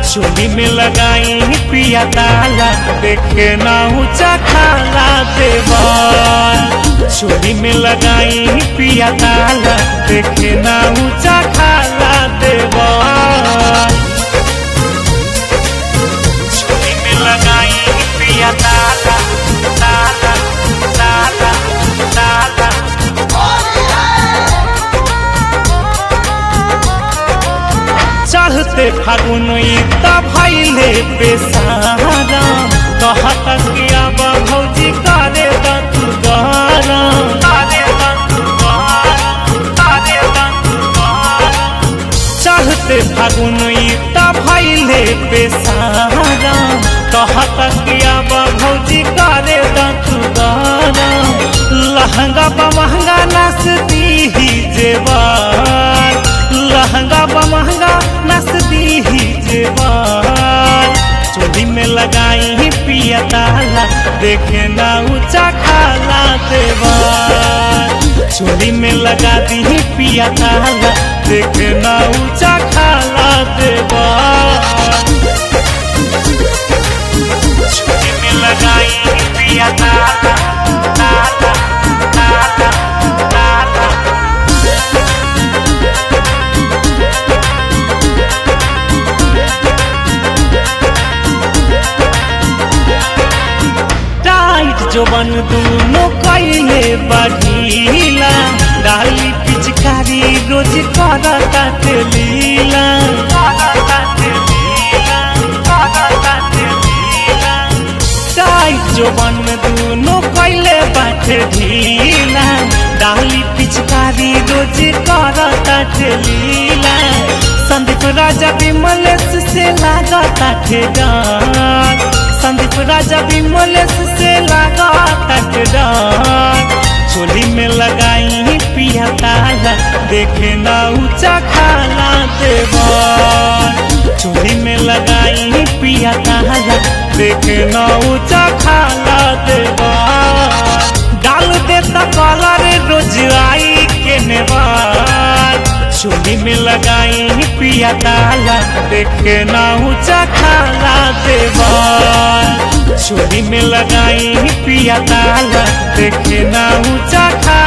चोली में लगाई पिया ताला देखे ना ऊंचा खाला देवर चोली में लगाई पिया ताला देखे ना ऊंचा खाला देवर चोली में लगाई पिया ताला ताला ताला ताला चढ़ते फागुन त भैले बेसारा कहत कि अब भौजी करे द तू गरम करे द तू गरम करे द तू गरम चढ़ते फागुन त भैले बेसारा कहत कि अब भौजी करे द तू गरम लहंगा बा महंगा नसती ही जेवर लहंगा बा महंगा नसती ही जेवर चोली में लगाई पिया ताला देखे ना ऊंचा खाला देवर चोली में लगा दी पिया ताला देखे ना ऊंचा खाला देवर चोली में लगाई पिया ताला ताला ताला ताला टाइट जोबन दूनो कैले बढ़ीला डाली पिचकारी रोज करता लीला टाइट जोबन दूनो कैले बाटे ढीला डाली पिचकारी रोज करता लीला संदीप राजा विमलेश से लागता ठेगान संदीप राजा विमलेश से लागता ठेगान चोली में लगाई पिया ताला देखे ना ऊंचा खाला देवन चोली में लगाई पिया ताला देखे ना ऊंचा खाला देवन डाल देता कलर रोज आई के नेवार चोली में लगाई पिया ताला देखे ना ऊंचा खाला देवर चोली में लगाई पिया ताला देखे ना ऊंचा खाला